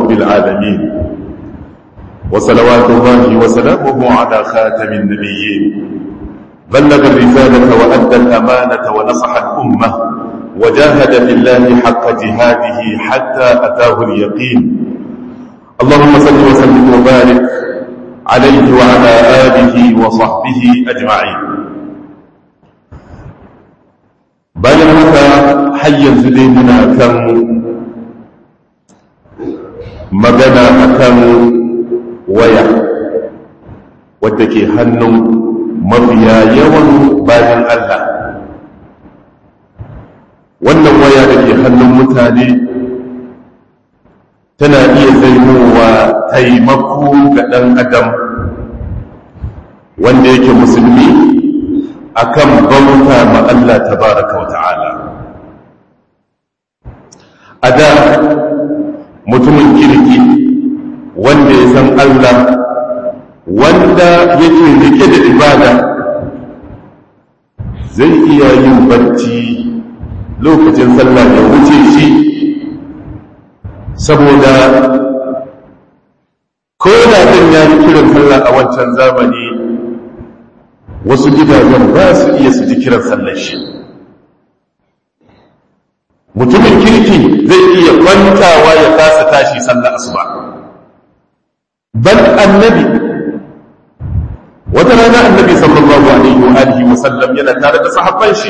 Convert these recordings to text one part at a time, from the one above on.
رب العالمين وصلوات الله وسلامه على خاتم النبيين بلغ الرسالة وأدى الأمانة ونصح الأمة وجاهد في الله حق جهاده حتى أتاه اليقين اللهم صل وسلم وبارك عليه وعلى آله وصحبه أجمعين bayan haka har yanzu dai muna kan magana akan waya wadda ke hannun mafiya yawan bayan Allah wannan waya da ke hannun mutane tana iya zaimowa taimako ga ɗan adam wanda yake musulmi akan bauta ma Allah tabaraka wa ta'ala a da mutumin kirki wanda ya san Allah wanda yake rike da ibada zai iya yin barci lokacin sallah ya wuce shi saboda ko da ya yi kiran sallah a wancan zamani wasu gidajen ba su iya su ji kiran sallar shi mutumin kirki zai iya kwantawa ya kasa tashi sallar asuba bal annabi wata rana annabi sallallahu alaihi wa alihi wa sallam yana tare da sahabban shi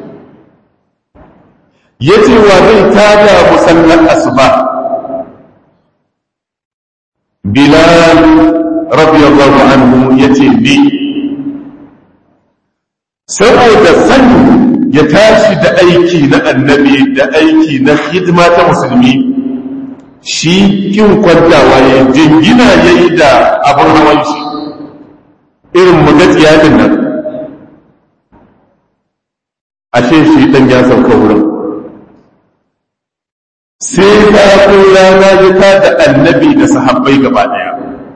yace wa zai tada musallar asuba bilal radiyallahu anhu yace bi saboda sani ya tashi da aiki na annabi da aiki na hidima ta musulmi shi kin kwantawa ya jingina ya yi da abin hawan shi irin magatsiya din nan ashe shi dan ya sauka wurin sai ta kula na ya da annabi da sahabbai gaba daya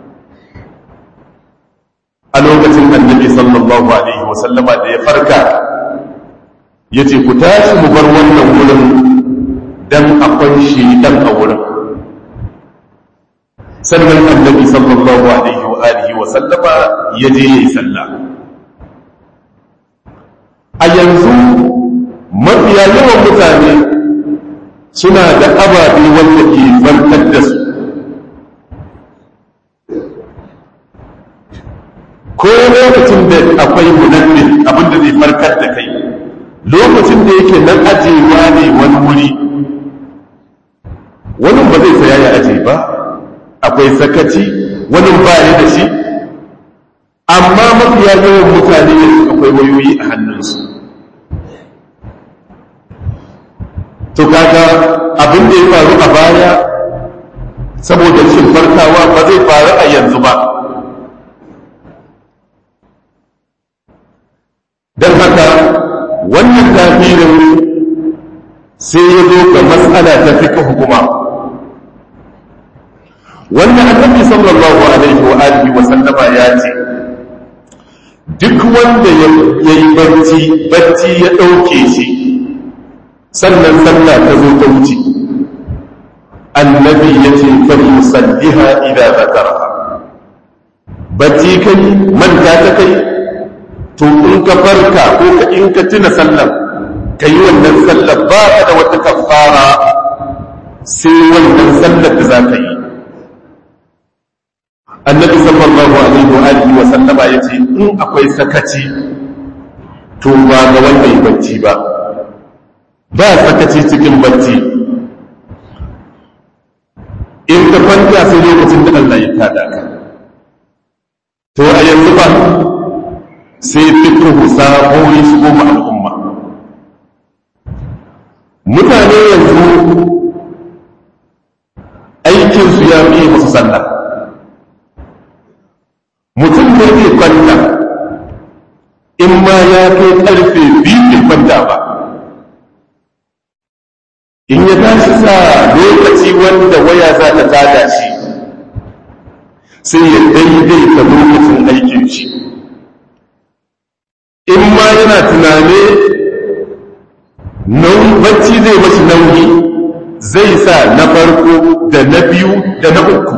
a lokacin annabi sallallahu alaihi wasallama da ya farka ya ce ku tashi mu bar wannan wurin don akwai shi dan a wurin sannan annabi sallallahu alaihi wa alihi wasallama ya je ya yi sallah a yanzu mafiya yawan mutane suna da ababe wanda ke farkar da su ko lokacin da akwai munannin abinda zai farkar da kai lokacin da yake nan ajewa ne wani wuri wani ba zai saya ya aje ba akwai sakaci wani ba ya da shi amma mafiya yawan mutane yanzu akwai wayoyi a hannunsu to kaga abin da ya faru a baya saboda shin farkawa ba zai faru a yanzu ba don haka wannan tafirin sai ya zo ga matsala ta fi hukuma wannan annabi sallallahu alaihi wa alihi wa sallama ya ce duk wanda ya yi barci barci ya ɗauke shi sannan sallah ta zo ta wuce annabi ya ce fa yusalliha idan zakaraha bacci kai manta ta kai to in ka farka ko ka in ka tuna sallar ka yi wannan sallar ba ka da wata kafara sai wannan sallar da za ka yi annabi sallallahu alaihi wa alihi wa sallama yace in akwai sakaci to ba ga wanda yi bacci ba ba sakaci cikin bacci in ka kwanta sai lokacin da Allah ya tada ka to a yanzu ba sai fikihu sabon shigo ma al'umma mutane yanzu aikinsu ya fiye musu sallah mutum ne zai kwanta in ma ya kai karfe biyu bai kwanta ba in ya tashi sa lokaci wanda waya za ta tada shi sai ya daidaita lokacin aikin shi in ma yana tunane bacci zai mashi nauyi zai sa na farko da na biyu da na uku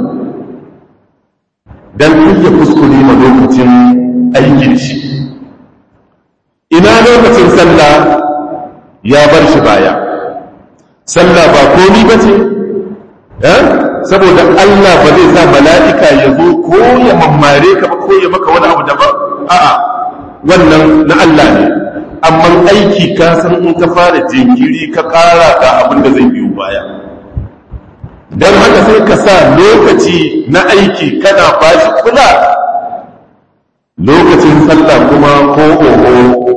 don kuke kuskure ma lokacin aikin shi ina lokacin sallah ya bar shi baya sallah ba komi ba ce saboda Allah ba zai sa mala'ika ya zo ko ya mammare ka ba ko ya maka wani abu daban a'a wannan na Allah ne amma aiki ka san in ka fara jinkiri ka kara ga abin da zai biyu baya don haka sai ka sa lokaci na aiki kana bashi kula lokacin sallah kuma ko oho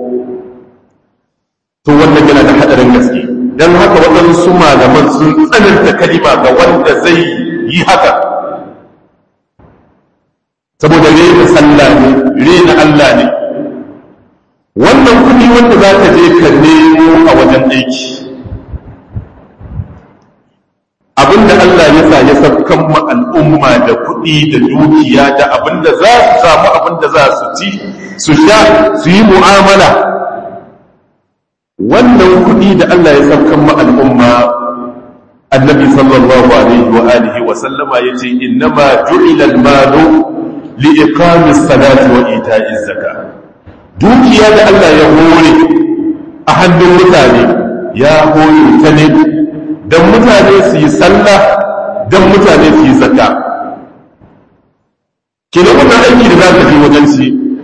to wannan yana da hadarin gaske don haka waɗansu malaman sun tsananta kalima ga wanda zai yi haka saboda rena sallah ne rena Allah ne wannan kuɗi wanda za ka je ka nemo a wajen aiki abinda Allah ya sa ya sabkan ma al'umma da kuɗi da dukiya da abinda za su samu abinda za su ci su sha su yi mu'amala wannan kuɗi da Allah ya sabkan ma al'umma annabi sallallahu alaihi wa alihi wa sallama yace innama ju'ila al-malu li iqami as-salati wa ita'i az-zakah dukiya da Allah ya hore a hannun mutane ya hore ta ne don mutane su yi sallah don mutane su yi zakka ke da wannan aiki da za ka fi wajen shi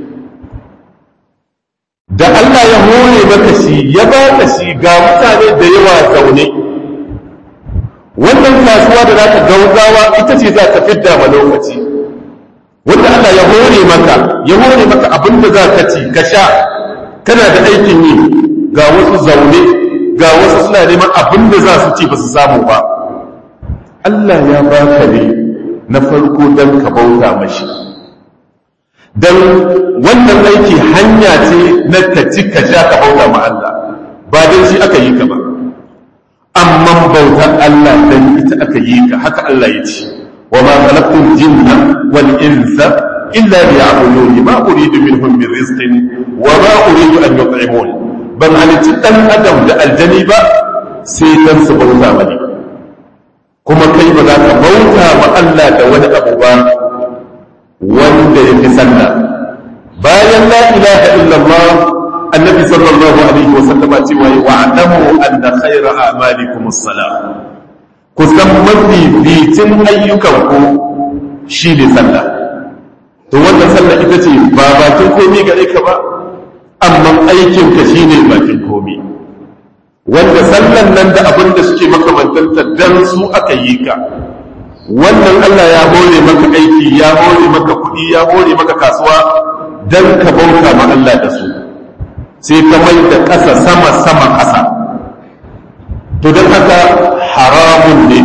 da Allah ya hore maka shi ya ba ka shi ga mutane da yawa zaune wannan kasuwa da za ka gaugawa ita ce za ka fidda ma lokaci wanda Allah ya hore maka ya hore maka abin da za ka ci ka sha kana da aikin yi ga wasu zaune ga wasu suna neman abin da za su ci ba su samu ba Allah ya baka ne na farko don ka bauta mashi don wannan aiki hanya ce na ka ci ka sha ka bauta ma Allah ba don shi aka yi ka ba amma bautar Allah don ita aka yi ka haka Allah ya ce وما خلقت الجن والإنس إلا ليعبدون ما أريد منهم من رزق وما أريد أن يطعمون بل على تدن أدم دا الجنيبة سيدن سبوتا مني كما كيف ذاك بوتا وألا دون أبوبا wanda ya fi sallah bayan la ilaha illallah annabi sallallahu alaihi wa sallama cewa wa alamu anna khayra a'malikum as-salah kusan mafi bitin ayyukanku shi ne sallah to wannan sallah ita ce ba bakin komi gare ka ba amma aikinka shi ne bakin komi wanda sallan nan da abin da suke makamantanta dan su aka yi ka wannan Allah ya hore maka aiki ya hore maka kuɗi ya hore maka kasuwa dan ka bauta ma Allah da su sai ka mai da ƙasa sama sama ƙasa to don haka haramun ne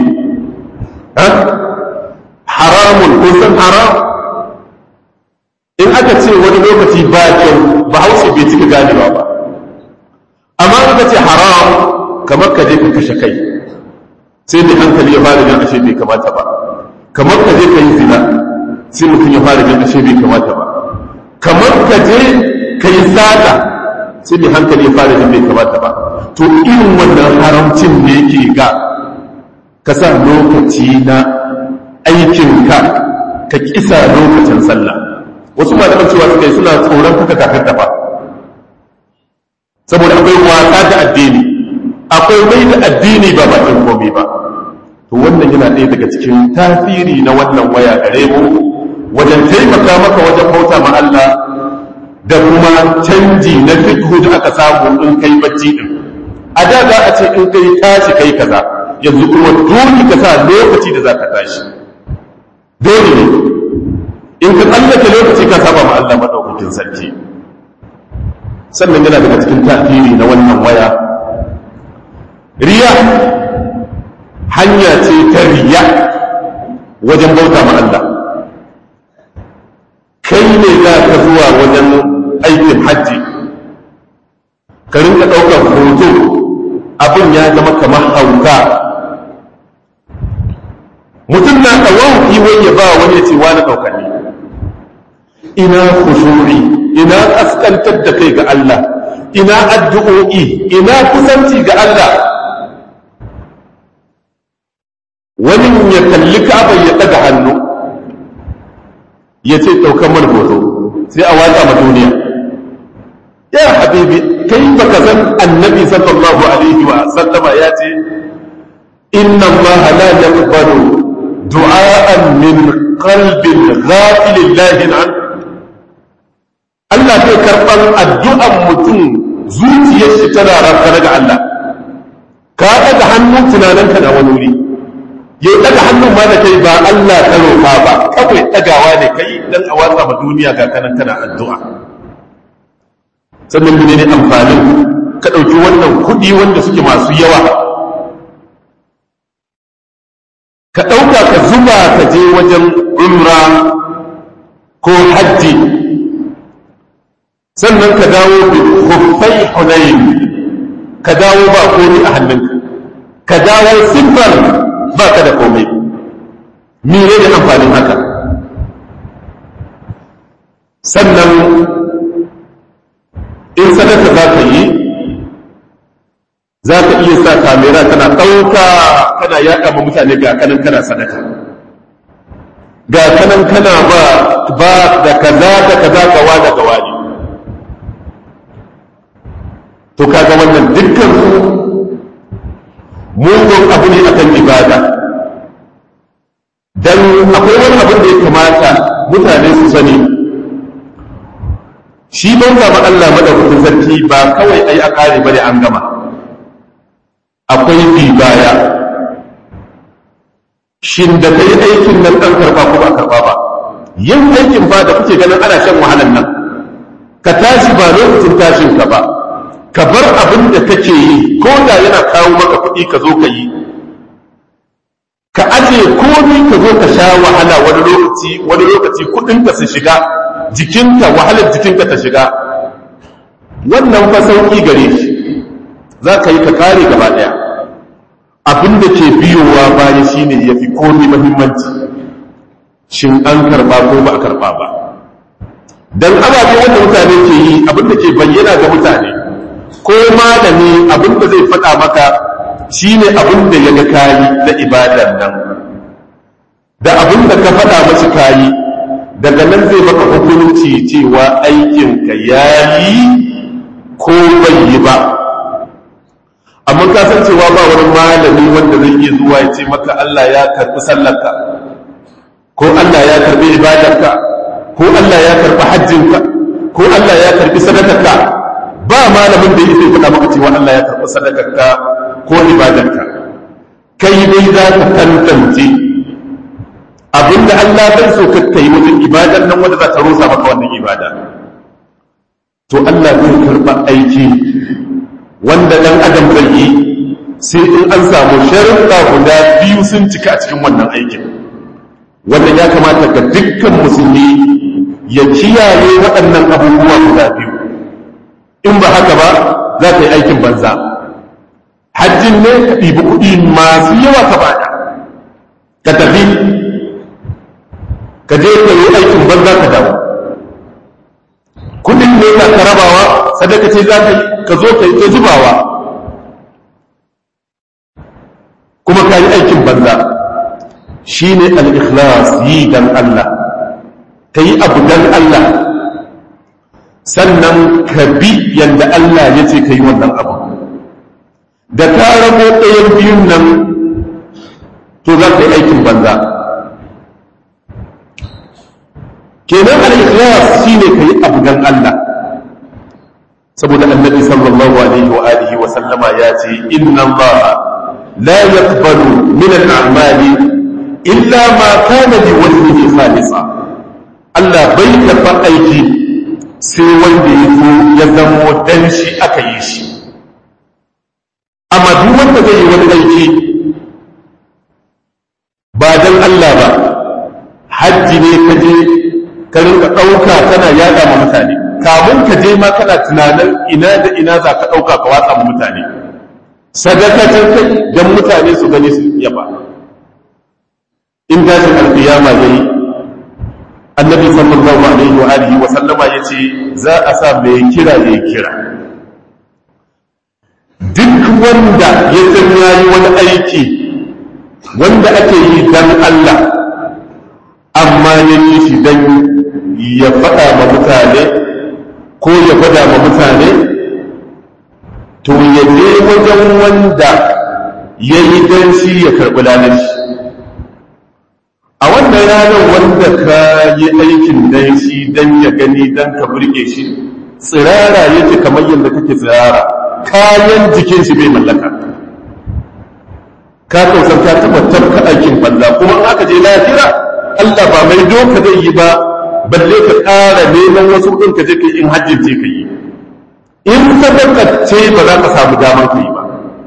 haramun kusan haram in aka ce wani lokaci ba kyau ba hausa bai cika ganewa ba amma aka ce haram kamar ka je ka kashe kai sai da hankali ya fara jin ashe bai kamata ba kamar ka je ka yi zina sai mutum ya fara jin ashe bai kamata ba kamar ka je ka yi sata sai da hankali ya fara jin bai kamata ba to irin wannan haramcin ne ke ga ka sa lokaci na aikinka ka kisa lokacin sallah wasu malaman cewa suka yi suna tsoron kaka kafin ta ba saboda akwai wasa da addini akwai mai da addini ba bakin komai ba to wannan yana ɗaya daga cikin tasiri na wannan waya gare mu wajen taimaka maka wajen bauta ma Allah da kuma canji na fiqhu da aka samu in kai bacci din a da za a ce in kai tashi kai kaza yanzu kuma dole ka sa lokaci da za ka tashi dole ne in ka tsallake lokaci ka saba ma Allah maɗaukakin sarki sannan yana daga cikin tafiri na wannan waya riya hanya ce ta riya wajen bauta ma Allah kai ne za ka zuwa wajen aikin hajji ka rinka ɗaukar hoto abin ya zama kamar hauka mutum na ɗawauki wai ya ba wani ya ce wani ɗaukanni ina kushuri ina ƙasƙantar da kai ga Allah ina addu'o'i ina kusanci ga Allah wani ya kalli ka'aba ya daga hannu ya ce ɗaukan mana hoto sai a watsa ma duniya ya habibi kai baka san annabi sallallahu alaihi wa sallama ya ce inna allaha la yaqbalu du'a'an min qalbin ghafilin lahin an Allah zai karɓar addu'an mutum zuciyar shi tana rafka daga Allah ka daga hannun tunaninka na wani wuri ya daga hannun ma da kai ba Allah ka roƙa ba kawai dagawa ne kai dan a watsa ma duniya ga kanan kana addu'a sannan mene ne amfanin ka ɗauki wannan kuɗi wanda suke masu yawa ka ɗauka ka zuba ka je wajen umra ko hajji sannan ka dawo bi huffai hunayin ka dawo ba komai a hannunka ka dawo simfar ba ka da komai mene ne amfanin haka sannan in sadaka za ka yi za ka iya sa kamera tana ɗauka kana yaɗa ma mutane ga kanan kana sadaka ga kanan kana ba ba da kaza da kaza gawa da gawa ne to kaga wannan dukkan su mugun abu ne akan ibada dan akwai wani abin da ya kamata mutane su sani shi ban zama Allah madaukakin sarki ba kawai ai a kare bane an gama akwai bi baya shin da kai aikin nan an karba ko ba karba ba yin aikin ba da kuke ganin ana shan wahalan nan ka tashi ba lokacin tashin ka ba ka bar abin da kake yi ko da yana kawo maka kuɗi ka zo ka yi ka aje komai ka zo ka sha wahala wani lokaci wani lokaci kuɗinka su shiga jikinka wahalar jikinka ta shiga wannan fa sauki gare shi za ka yi ka kare gaba ɗaya abin da ke biyowa baya shine ya fi komai mahimmanci shin an karɓa ko ba a karɓa ba don ababe wanda mutane ke yi abin da ke bayyana ga mutane ko malami abin da zai faɗa maka shine abin da ya ga kayi na ibadan nan da abin da ka faɗa mashi kayi daga nan zai maka hukunci cewa aikinka ya yi ko bai yi ba amma ka san cewa ba wani malami wanda zai iya zuwa ya ce maka Allah ya karɓi sallarka ko Allah ya karɓi ibadarka ko Allah ya karɓi hajjinka ko Allah ya karɓi sadakarka ba malamin da yake faɗa maka cewa Allah ya karɓi sadakarka ko ibadarka kai dai za ka tantance abinda Allah bai so ka kai wajen ibadar nan wanda za ta rusa maka wannan ibada to Allah zai karɓa aiki wanda ɗan adam zai yi sai in an samu sharuɗa guda biyu sun cika a cikin wannan aikin wannan ya kamata ga dukkan musulmi ya kiyaye waɗannan abubuwa guda biyu in ba haka ba za ka yi aikin banza hajjin ne ka ɗibi kuɗi masu yawa ka bada ka tafi ka je ka yi aikin banza ka dawo kuɗin ne ka rabawa sadaka ce za ka yi ka zo ka yi ta zubawa kuma ka yi aikin banza shi ne al'ikhlas yi don Allah ka yi abu don Allah sannan ka bi yadda Allah ya ce ka yi wannan abu da ka rabo ɗayan biyun nan to za ka yi aikin banza kenan al'ikhlas shi ne ka yi abu don Allah saboda annabi sallallahu alaihi wa alihi wa sallama ya ce inna Allah la yaqbalu min al-a'mali illa ma kana bi wajhihi khalisa Allah bai karɓar aiki sai wanda ya zo ya zamo dan shi aka yi shi amma duk wanda zai yi wani aiki ba dan Allah ba hajji ne ka je ka rinka ɗauka kana yaɗa ma mutane kamun ka je ma kana tunanin ina da ina za ka ɗauka ka watsa ma mutane sadakacin kai don mutane su gani su yaba in tashin alƙiyama ya yi annabi sallallahu alaihi wa alihi wa sallama ya ce za a sa mai kira ya kira duk wanda ya san ya yi wani aiki wanda ake yi dan Allah amma ya yi shi dan ya faɗa ma mutane ko ya faɗa ma mutane to ya je wajen wanda ya yi dan shi ya karɓi lalar shi a wannan ranar wanda ka yi aikin dan shi dan ya gani dan ka burge shi tsirara yake kamar yadda kake tsirara kayan jikin shi bai mallaka ka kausar ka tabbatar ka aikin banza kuma in aka je lahira Allah ba mai doka zai yi ba balle ka ƙara neman wasu ɗin ka je ka in hajjin ce ka yi in sadaka ce ba za ka samu damar ka yi ba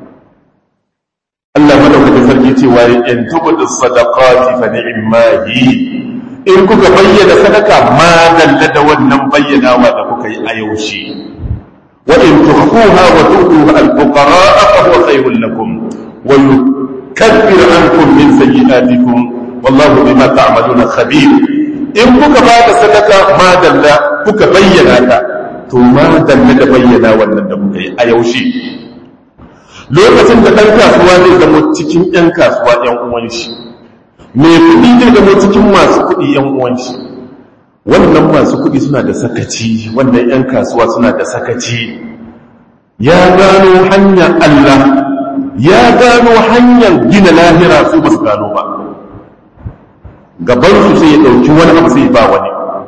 Allah madaukakin sarki cewa in tubudu sadaqati fa ni'mahi in kuka bayyana sadaka ma dalla da wannan bayyanawa da kuka yi a yaushe wa in tukhfuha wa tu'tuha al-fuqara fa huwa khayrun lakum wa yukaffir ankum min sayyi'atikum wallahu bima ta'maluna khabir in kuka ba da sadaka ma dalla kuka bayyana ta to ma dalla da bayyana wannan da kuka yi a yaushe lokacin da ɗan kasuwa zai zama cikin ‘yan kasuwa ‘yan uwan shi mai kuɗi zai zama cikin masu kuɗi ‘yan uwan shi wannan masu kuɗi suna da sakaci wannan ‘yan kasuwa suna da sakaci ya gano hanyar Allah ya gano hanyar gina lahira su ba su gano ba gabansu sai ya ɗauki wani abu sai ba wani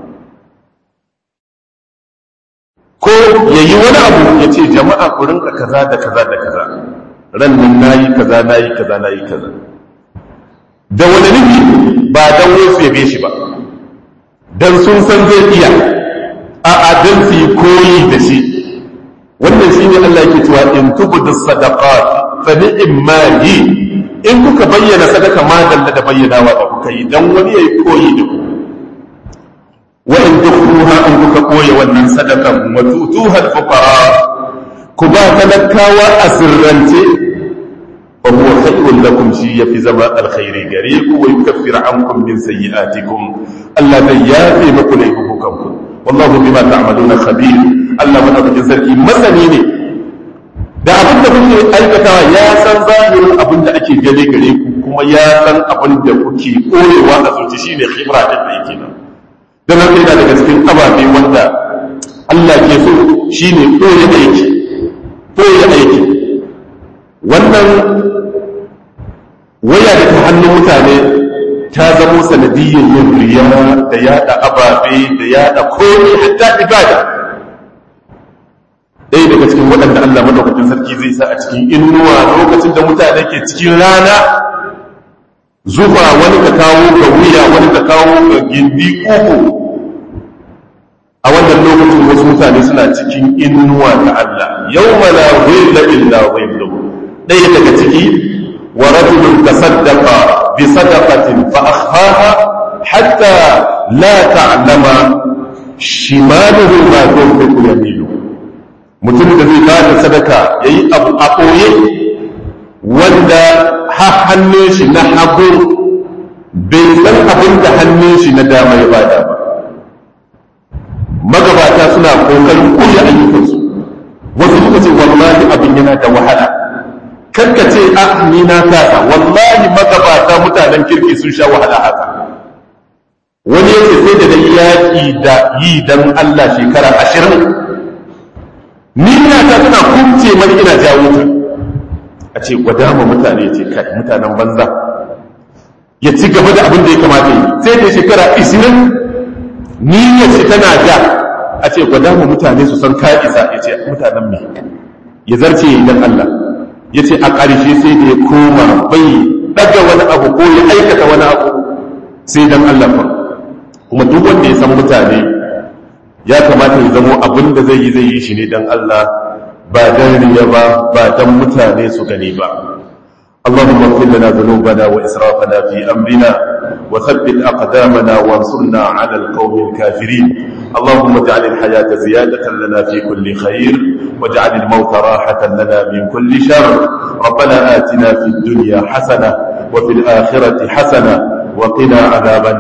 ko ya yi wani abu ya ce jama'a ku rinka kaza da kaza da kaza rannan na yi kaza na yi kaza na yi kaza da wani nufi ba don wasu yabe shi ba don sun san zai iya a adon su yi koyi da shi wannan shi ne Allah yake cewa in tubu da sadaqat fa ni'im ma yi in kuka bayyana sadaka ma dalla da bayyanawa da kuka yi dan wani yayi koyi da ku wa in tukhruha in kuka koya wannan sadakan wa tutuha al-fuqara ku ba talakawa a sirrance wa huwa khayrun lakum shi yafi zama alkhairi gare ku wa yukaffiru ankum min sayyi'atikum Allah zai yafe muku laifukan ku wallahu bima ta'maluna khabir Allah madaukakin sarki masani ne da abin da kuke aikatawa ya san zahirin abin da ake gane gare ku kuma ya san abin da kuke koyewa a zuci shine khibra din da yake nan don haka yana daga cikin ababe wanda Allah ke so shi ne ɓoye aiki ɓoye aiki wannan waya da ta hannun mutane ta zamo sanadiyyar yin riya da yada ababe da yada komi hatta ibada ɗaya daga cikin waɗanda Allah madaukakin sarki zai sa a cikin inuwa lokacin da mutane ke cikin rana zufa wani ka kawo ga wuya wani ka kawo ga gindi uku a wannan lokacin wasu mutane suna cikin inuwa ta Allah yau mana willa illa willu ɗaya daga ciki wa rajulun tasaddaqa bi sadaqatin fa akhfaha hatta la ta'lama shimaluhu ma tunfiqu yaminu mutum da zai bada sadaka yayi abu a ɓoye wanda ha hannun shi na hagu bai san abin da hannun shi na dama ya bada ba magabata suna kokarin koya ayyukansu wasu suka ce wallahi abin yana da wahala kanka ce a ni na kasa wallahi magabata mutanen kirki sun sha wahala haka wani yake sai da dai yaƙi da yi dan Allah shekara ashirin ni ina ta tana kumce mani ina jawo ta a ce gwada ma mutane ce kai mutanen banza ya ci gaba da abin da ya kamata yi sai da shekara ishirin niyyar shi tana ja a ce gwada ma mutane su san ka isa ya ce mutanen me ya zarce ya dan Allah ya ce a ƙarshe sai da ya koma bai ɗaga wani abu ko ya aikata wani abu sai dan Allah fa kuma duk wanda ya san mutane ya kamata ya zamo abin da zai yi zai yi shi ne dan Allah ba dan riya ba ba dan mutane su gani ba اللهم اغفر لنا ذنوبنا وإسرافنا في أمرنا وثبت أقدامنا وانصرنا على القوم الكافرين اللهم اجعل الحياة زيادة لنا في كل خير واجعل الموت راحة لنا من كل شر ربنا آتنا في الدنيا حسنة وفي الآخرة حسنة وقنا عذاب